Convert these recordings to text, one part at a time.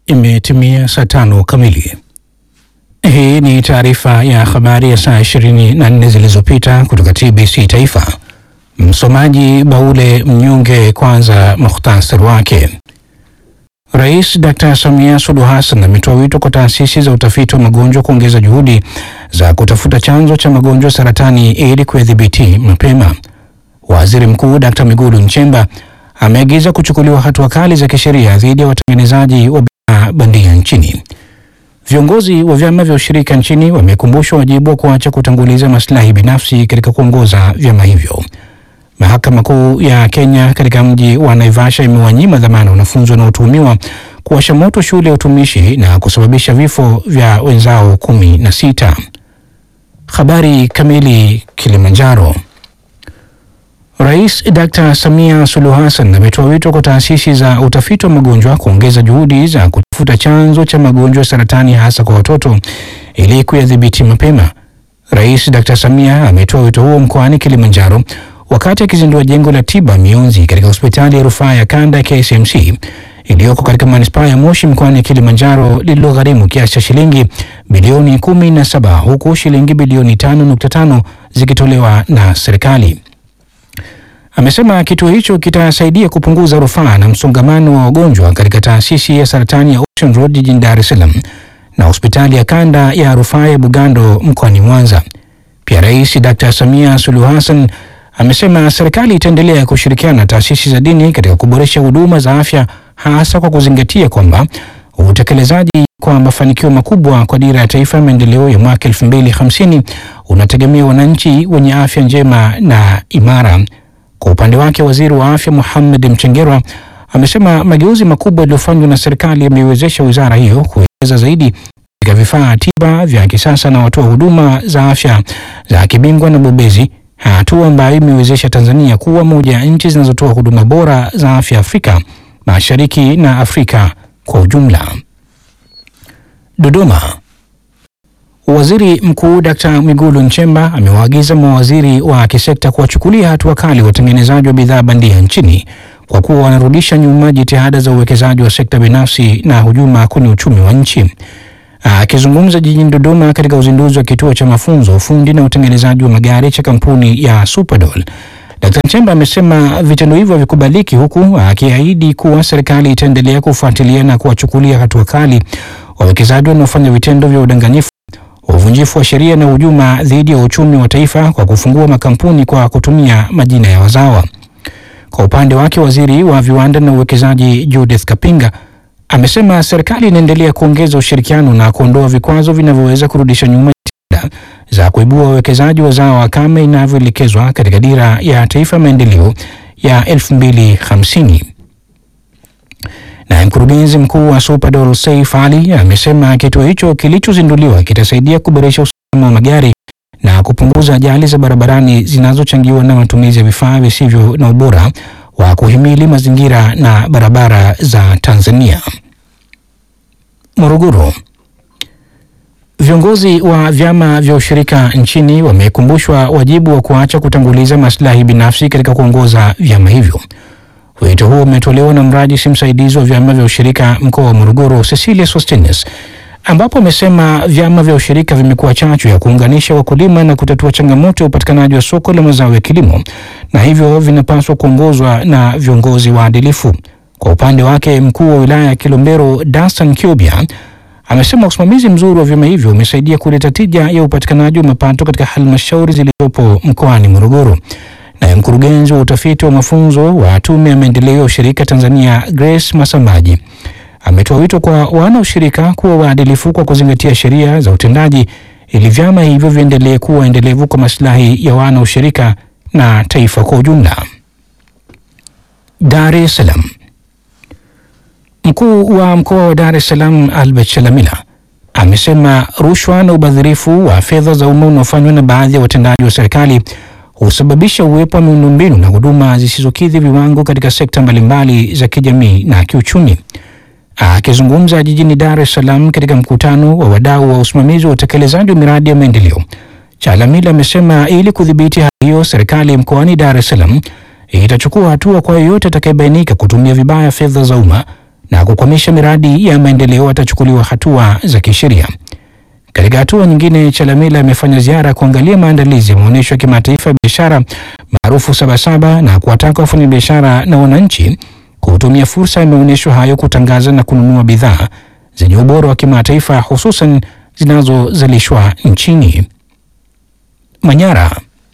Imetimia saa tano kamili. Hii ni taarifa ya habari ya saa 24 zilizopita kutoka TBC Taifa. Msomaji Baule Mnyonge. Kwanza mukhtasari wake. Rais Dr. Samia Suluhu Hassan ametoa wito kwa taasisi za utafiti wa magonjwa kuongeza juhudi za kutafuta chanzo cha magonjwa saratani ili kuyadhibiti mapema. Waziri Mkuu Dr. Mwigulu Nchemba ameagiza kuchukuliwa hatua kali za kisheria dhidi ya watengenezaji wa bidhaa bandia nchini. Viongozi wa vyama vya ushirika nchini wamekumbushwa wajibu wa kuacha kutanguliza maslahi binafsi katika kuongoza vyama hivyo. Mahakama Kuu ya Kenya katika mji wa Naivasha imewanyima dhamana wanafunzi wanaotuhumiwa kuwasha moto shule ya utumishi na kusababisha vifo vya wenzao kumi na sita. Habari kamili. Kilimanjaro. Rais Dr. Samia Suluhu Hassan ametoa wito kwa taasisi za utafiti wa magonjwa kuongeza juhudi za kutafuta chanzo cha magonjwa ya saratani hasa kwa watoto ili kuyadhibiti mapema. Rais Dr. Samia ametoa wito huo mkoani Kilimanjaro wakati akizindua jengo la tiba mionzi katika hospitali ya rufaa ya kanda ya KCMC iliyoko katika manispaa ya Moshi mkoani Kilimanjaro lililogharimu kiasi cha shilingi bilioni kumi na saba huku shilingi bilioni tano nukta tano zikitolewa na serikali. Amesema kituo hicho kitasaidia kupunguza rufaa na msongamano wa wagonjwa katika taasisi ya saratani ya Ocean Road jijini Dar es Salaam na hospitali ya kanda ya rufaa ya Bugando mkoani Mwanza. Pia Rais Dr. Samia Suluhu Hassan amesema serikali itaendelea kushirikiana na taasisi za dini katika kuboresha huduma za afya hasa kwa kuzingatia kwamba utekelezaji kwa mafanikio makubwa kwa dira ya taifa ya maendeleo ya mwaka 2050 unategemea wananchi wenye afya njema na imara. Kwa upande wake waziri wa afya Mohamed Mchengerwa amesema mageuzi makubwa yaliyofanywa na serikali yameiwezesha wizara hiyo kuwekeza zaidi katika vifaa tiba vya kisasa na watoa huduma za afya za kibingwa na bobezi, hatua ambayo imewezesha Tanzania kuwa moja ya nchi zinazotoa huduma bora za afya Afrika Mashariki na Afrika kwa ujumla. Dodoma. Waziri Mkuu Dkt. Mwigulu Nchemba amewaagiza mawaziri wa kisekta kuwachukulia hatua kali watengenezaji wa bidhaa bandia nchini kwa kuwa wanarudisha nyuma jitihada za uwekezaji wa sekta binafsi na hujuma kwenye uchumi wa nchi. Akizungumza jijini Dodoma katika uzinduzi wa kituo cha mafunzo ufundi na utengenezaji wa magari cha kampuni ya Superdoll, Dkt. Nchemba amesema vitendo hivyo havikubaliki, huku akiahidi kuwa serikali itaendelea kufuatilia na kuwachukulia hatua kali wawekezaji wanaofanya vitendo vya udanganyifu uvunjifu wa sheria na hujuma dhidi ya uchumi wa taifa kwa kufungua makampuni kwa kutumia majina ya wazawa. Kwa upande wake, waziri wa viwanda na uwekezaji Judith Kapinga amesema serikali inaendelea kuongeza ushirikiano na kuondoa vikwazo vinavyoweza kurudisha nyuma jitihada za kuibua wawekezaji wazawa kama inavyoelekezwa katika dira ya taifa ya maendeleo ya 2050. Naye mkurugenzi mkuu wa Superdoll Saif Ali amesema kituo hicho kilichozinduliwa kitasaidia kuboresha usalama wa magari na kupunguza ajali za barabarani zinazochangiwa na matumizi ya vifaa visivyo na ubora wa kuhimili mazingira na barabara za Tanzania. Morogoro. Viongozi wa vyama vya ushirika nchini wamekumbushwa wajibu wa kuacha kutanguliza maslahi binafsi katika kuongoza vyama hivyo. Wito huo umetolewa na mrajisi msaidizi wa vyama vya ushirika mkoa wa Morogoro, Cecilia Sostenes, ambapo amesema vyama vya ushirika vimekuwa chachu ya kuunganisha wakulima na kutatua changamoto ya upatikanaji wa soko la mazao ya kilimo na hivyo vinapaswa kuongozwa na viongozi waadilifu. Kwa upande wake, mkuu wa wilaya ya Kilombero, Dastan Kiobia, amesema usimamizi mzuri wa vyama hivyo umesaidia kuleta tija ya upatikanaji wa mapato katika halmashauri zilizopo mkoani Morogoro. Naye mkurugenzi wa utafiti wa mafunzo wa Tume ya Maendeleo ya Ushirika Tanzania, Grace Masamaji, ametoa wito kwa wanaoshirika kuwa waadilifu kwa kuzingatia sheria za utendaji ili vyama hivyo viendelee kuwa endelevu kwa maslahi ya wanaoshirika na taifa kwa ujumla. Dar es Salaam. Mkuu wa mkoa wa Dar es Salaam Albert Chalamila amesema rushwa na ubadhirifu wa fedha za umma unaofanywa na baadhi ya watendaji wa serikali husababisha uwepo wa miundombinu na huduma zisizokidhi viwango katika sekta mbalimbali za kijamii na kiuchumi. Akizungumza jijini Dar es Salaam katika mkutano wa wadau wa usimamizi wa utekelezaji wa miradi ya maendeleo, Chalamila amesema ili kudhibiti hali hiyo, serikali mkoani Dar es Salaam itachukua hatua kwa yeyote atakayebainika kutumia vibaya fedha za umma na kukwamisha miradi ya maendeleo atachukuliwa hatua za kisheria. Katika hatua nyingine, Chalamila amefanya ziara kuangalia maandalizi ya maonyesho ya kimataifa ya biashara maarufu Sabasaba na kuwataka wafanyabiashara na wananchi kutumia fursa ya maonyesho hayo kutangaza na kununua bidhaa zenye ubora wa kimataifa hususan zinazozalishwa nchini. Manyara.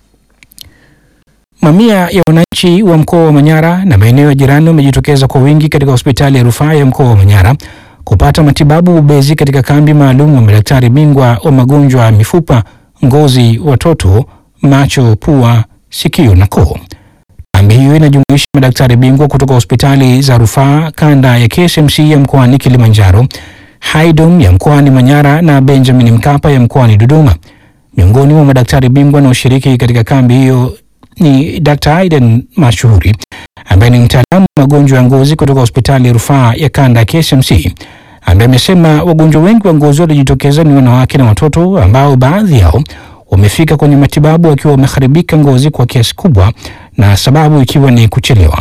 Mamia ya wananchi wa mkoa wa Manyara na maeneo ya jirani wamejitokeza kwa wingi katika hospitali ya rufaa ya mkoa wa Manyara kupata matibabu ubezi katika kambi maalum wa madaktari bingwa wa magonjwa ya mifupa, ngozi, watoto, macho, pua, sikio na koo. Kambi hiyo inajumuisha madaktari bingwa kutoka hospitali za rufaa kanda ya KSMC ya mkoani Kilimanjaro, Haidom ya mkoani Manyara na Benjamin Mkapa ya mkoani Dodoma. Miongoni mwa madaktari bingwa wanaoshiriki katika kambi hiyo ni Dr. Aiden Mashuhuri ambaye ni mtaalamu wa magonjwa ya ngozi kutoka hospitali ya rufaa ya kanda ya KSMC ambaye amesema wagonjwa wengi wa ngozi waliojitokeza ni wanawake na watoto ambao baadhi yao wamefika kwenye matibabu wakiwa wameharibika ngozi kwa kiasi kubwa na sababu ikiwa ni kuchelewa.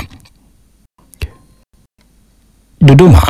Dodoma.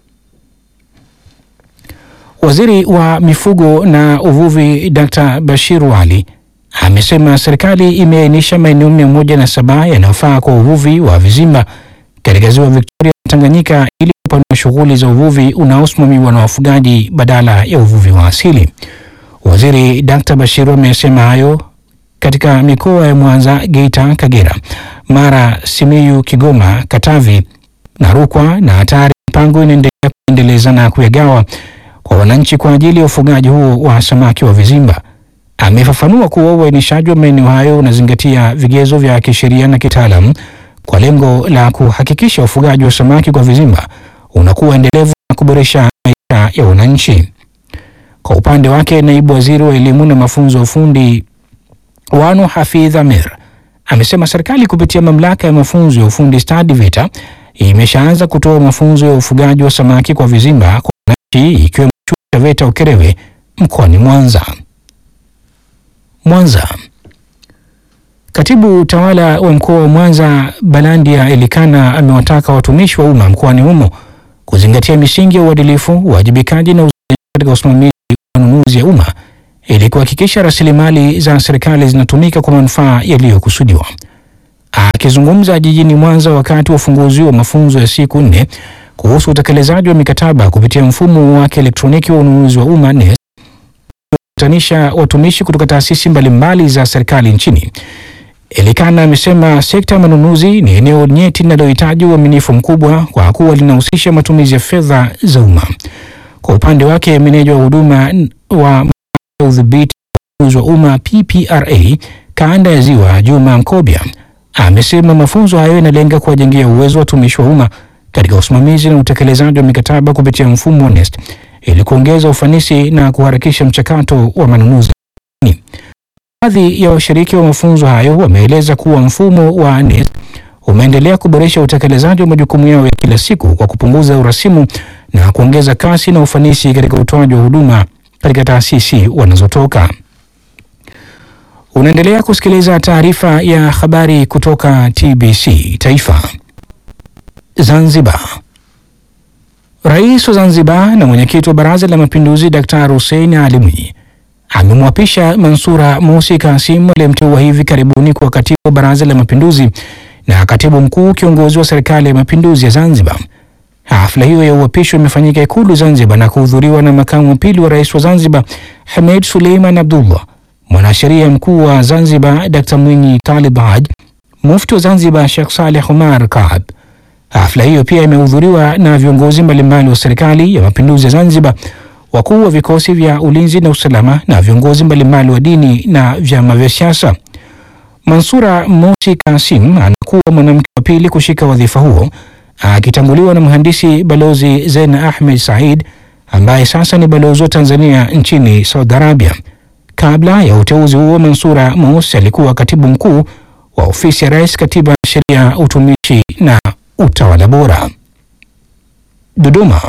Waziri wa mifugo na uvuvi Dr. Bashir Wali amesema serikali imeainisha maeneo mia moja na saba yanayofaa kwa uvuvi wa vizimba katika ziwa Victoria na Tanganyika ili kupanua shughuli za uvuvi unaosimamiwa na wafugaji badala ya uvuvi wa asili. Waziri Dr. Bashir amesema hayo katika mikoa ya Mwanza, Geita, Kagera, Mara, Simiyu, Kigoma, Katavi na Rukwa na hatari mipango inaendelea kuendeleza na kuyagawa kwa wananchi kwa ajili ya ufugaji huo wa samaki wa vizimba. Amefafanua kuwa uainishaji wa maeneo hayo unazingatia vigezo vya kisheria na kitaalam kwa lengo la kuhakikisha ufugaji wa samaki kwa vizimba unakuwa endelevu na kuboresha maisha ya wananchi. Kwa upande wake, naibu waziri wa elimu na mafunzo ya ufundi Wanu Hafidh Amir amesema serikali kupitia mamlaka ya mafunzo ya ufundi stadi VETA imeshaanza kutoa mafunzo ya ufugaji wa samaki kwa vizimba kwa wananchi ikiwemo chuo cha VETA Ukerewe mkoani Mwanza. Mwanza. Katibu tawala wa mkoa wa Mwanza Balandia Elikana amewataka watumishi wa umma mkoani humo kuzingatia misingi ya uadilifu, uwajibikaji na uzalendo katika usimamizi wa manunuzi ya umma ili kuhakikisha rasilimali za serikali zinatumika kwa manufaa yaliyokusudiwa. Akizungumza jijini Mwanza wakati wa ufunguzi wa mafunzo ya siku nne kuhusu utekelezaji wa mikataba kupitia mfumo wa kielektroniki wa ununuzi wa umma NeST kutanisha watumishi kutoka taasisi mbalimbali za serikali nchini. Elikana amesema sekta ya manunuzi ni eneo nyeti linalohitaji uaminifu mkubwa kwa kuwa linahusisha matumizi ya fedha za umma. Kwa upande wake, meneja wa huduma wa udhibiti wa ununuzi wa umma PPRA kanda ya Ziwa, Juma Mkobya amesema mafunzo hayo yanalenga kuwajengea uwezo watumishi wa umma katika usimamizi na utekelezaji wa mikataba kupitia mfumo wa NeST ili kuongeza ufanisi na kuharakisha mchakato wa manunuzi. Baadhi ya washiriki wa mafunzo hayo wameeleza kuwa mfumo wa NeST umeendelea kuboresha utekelezaji wa majukumu yao ya kila siku kwa kupunguza urasimu na kuongeza kasi na ufanisi katika utoaji wa huduma katika taasisi wanazotoka. Unaendelea kusikiliza taarifa ya habari kutoka TBC Taifa. Zanzibar. Rais wa Zanzibar na mwenyekiti wa Baraza la Mapinduzi Daktari Hussein Ali Mwinyi amemwapisha Mansura Mosi Kasim aliyemteua hivi karibuni kuwa katibu wa Baraza la Mapinduzi na katibu mkuu kiongozi wa Serikali ya Mapinduzi ya Zanzibar. Hafla hiyo ya uapisho imefanyika Ikulu Zanzibar na kuhudhuriwa na makamu wa pili wa rais wa Zanzibar Hamed Suleiman Abdullah, mwanasheria mkuu wa Zanzibar Dr. Mwinyi Talib Haj, mufti wa Zanzibar Sheikh Saleh Omar Kaab. Hafla hiyo pia imehudhuriwa na viongozi mbalimbali wa Serikali ya Mapinduzi ya Zanzibar, wakuu wa vikosi vya ulinzi na usalama na viongozi mbalimbali wa dini na vyama vya siasa. Mansura Mosi Kasim anakuwa mwanamke wa pili kushika wadhifa huo akitanguliwa na mhandisi balozi Zena Ahmed Said ambaye sasa ni balozi wa Tanzania nchini Saudi Arabia. Kabla ya uteuzi huo, Mansura Mosi alikuwa katibu mkuu wa ofisi ya Rais, Katiba, Sheria, Utumishi na Utawala Bora. Dodoma.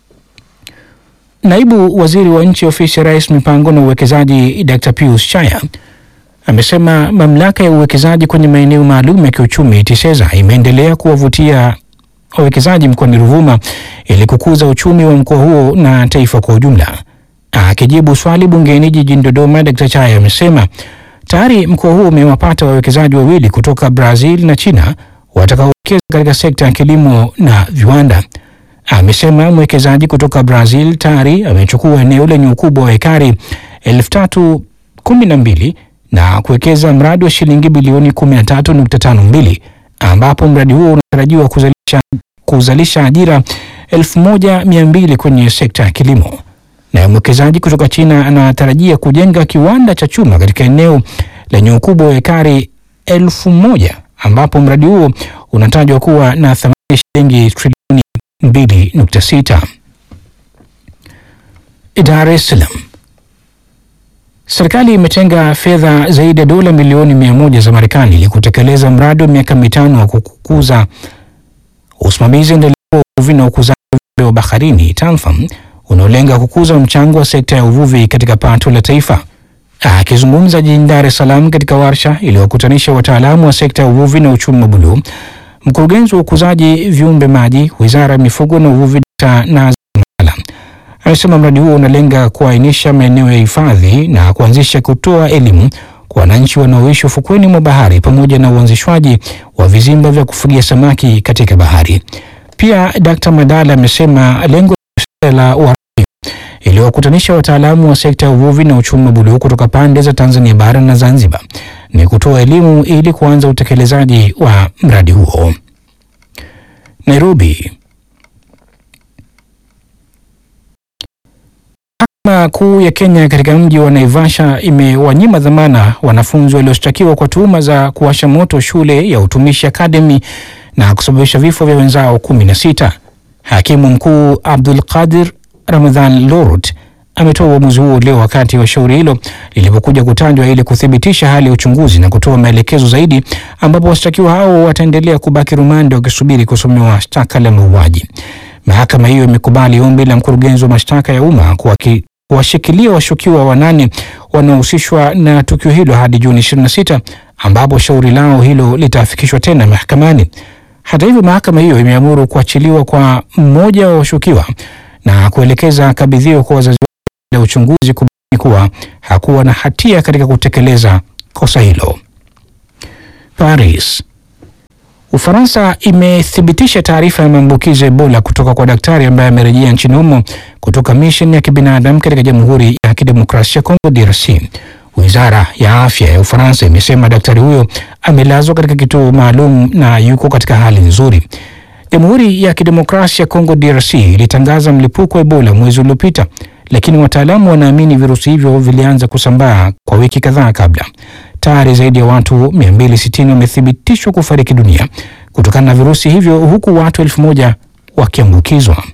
Naibu waziri wa nchi ofisi ya Rais, mipango na uwekezaji, Dr. Pius Chaya amesema mamlaka ya uwekezaji kwenye maeneo maalum ya kiuchumi TISEZA imeendelea kuwavutia wawekezaji mkoani Ruvuma ili kukuza uchumi wa mkoa huo na taifa kwa ujumla. Akijibu swali bungeni jijini Dodoma, Dkt. Chaya amesema tayari mkoa huo umewapata wawekezaji wawili kutoka Brazil na China watakaowekeza katika sekta ya kilimo na viwanda. Amesema mwekezaji kutoka Brazil tayari amechukua eneo lenye ukubwa wa ekari elfu tatu kumi na mbili na kuwekeza mradi wa shilingi bilioni 13.52 ambapo mradi huo unatarajiwa kuzalisha, kuzalisha ajira 1200 kwenye sekta ya kilimo. Na mwekezaji kutoka China anatarajia kujenga kiwanda cha chuma katika eneo lenye ukubwa wa ekari elfu moja ambapo mradi huo unatajwa kuwa na thamani ya shilingi trilioni 2.6. Dar es Salaam. Serikali imetenga fedha zaidi ya dola milioni mia moja za Marekani ili kutekeleza mradi wa miaka mitano wa kukuza usimamizi endelevu wa uvuvi na ukuzaji wa viumbe wa baharini TANFAM unaolenga kukuza mchango wa sekta ya uvuvi katika pato la taifa. Akizungumza jijini Dar es Salaam katika warsha iliyokutanisha wataalamu wa sekta ya uvuvi na uchumi wa buluu, mkurugenzi wa ukuzaji viumbe maji, Wizara ya Mifugo na Uvuvi, Dkt. Nazi Mala amesema mradi huo unalenga kuainisha maeneo ya hifadhi na kuanzisha kutoa elimu kwa wananchi wanaoishi ufukweni mwa bahari pamoja na uanzishwaji wa vizimba vya kufugia samaki katika bahari. Pia Dkt. Madala amesema lengo la Uarabu iliyowakutanisha wataalamu wa sekta ya uvuvi na uchumi wa buluu kutoka pande za Tanzania bara na Zanzibar ni kutoa elimu ili kuanza utekelezaji wa mradi huo. Nairobi. Mahakama Kuu ya Kenya katika mji wa Naivasha imewanyima dhamana wanafunzi walioshtakiwa kwa tuhuma za kuwasha moto shule ya utumishi Academy na kusababisha vifo vya wenzao kumi na sita. Hakimu mkuu Abdul Qadir Ramadhan Lorut ametoa uamuzi huo leo wakati wa shauri hilo lilipokuja kutajwa ili kuthibitisha hali ya uchunguzi na kutoa maelekezo zaidi, ambapo washtakiwa hao wataendelea kubaki rumande wakisubiri kusomewa shtaka la mauaji. Mahakama hiyo imekubali ombi la mkurugenzi wa mashtaka ya umma kuwashikilia washukiwa wanane wanaohusishwa na tukio hilo hadi Juni 26 ambapo shauri lao hilo litafikishwa tena mahakamani. Hata hivyo, mahakama hiyo imeamuru kuachiliwa kwa mmoja wa washukiwa na kuelekeza kabidhiwa kwa wazazi wake la uchunguzi kubaini kuwa hakuwa na hatia katika kutekeleza kosa hilo. Paris. Ufaransa imethibitisha taarifa ya maambukizi ya Ebola kutoka kwa daktari ambaye amerejea nchini humo kutoka misheni ya kibinadamu katika Jamhuri ya Kidemokrasia ya Kongo DRC. Wizara ya afya ya Ufaransa imesema daktari huyo amelazwa katika kituo maalum na yuko katika hali nzuri. Jamhuri ya Kidemokrasia ya Kongo DRC ilitangaza mlipuko wa Ebola mwezi uliopita, lakini wataalamu wanaamini virusi hivyo vilianza kusambaa kwa wiki kadhaa kabla. Tayari zaidi ya watu 260 wamethibitishwa kufariki dunia kutokana na virusi hivyo huku watu elfu moja wakiambukizwa.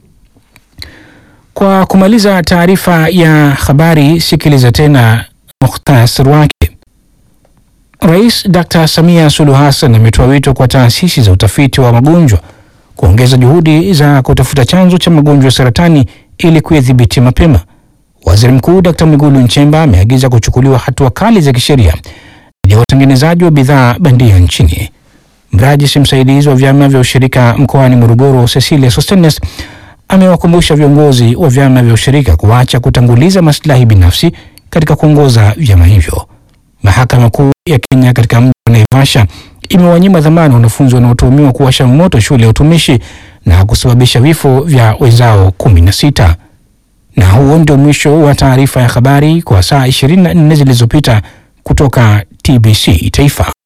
Kwa kumaliza taarifa ya habari, sikiliza tena mukhtasari wake. Rais Dr. Samia Suluhu Hassan ametoa wito kwa taasisi za utafiti wa magonjwa kuongeza juhudi za kutafuta chanzo cha magonjwa ya saratani ili kuyadhibiti mapema. Waziri Mkuu Dr. Mwigulu Nchemba ameagiza kuchukuliwa hatua kali za kisheria dhidi ya watengenezaji wa bidhaa bandia nchini. Mrajisi msaidizi wa vyama vya ushirika mkoani Morogoro, Cecilia Sostenes, amewakumbusha viongozi wa vyama vya ushirika kuacha kutanguliza maslahi binafsi katika kuongoza vyama hivyo. Mahakama Kuu ya Kenya katika mji wa Naivasha imewanyima dhamana wanafunzi wanaotuhumiwa kuwasha moto shule ya utumishi na kusababisha vifo vya wenzao kumi na sita. Na huo ndio mwisho wa taarifa ya habari kwa saa 24 zilizopita kutoka TBC Taifa.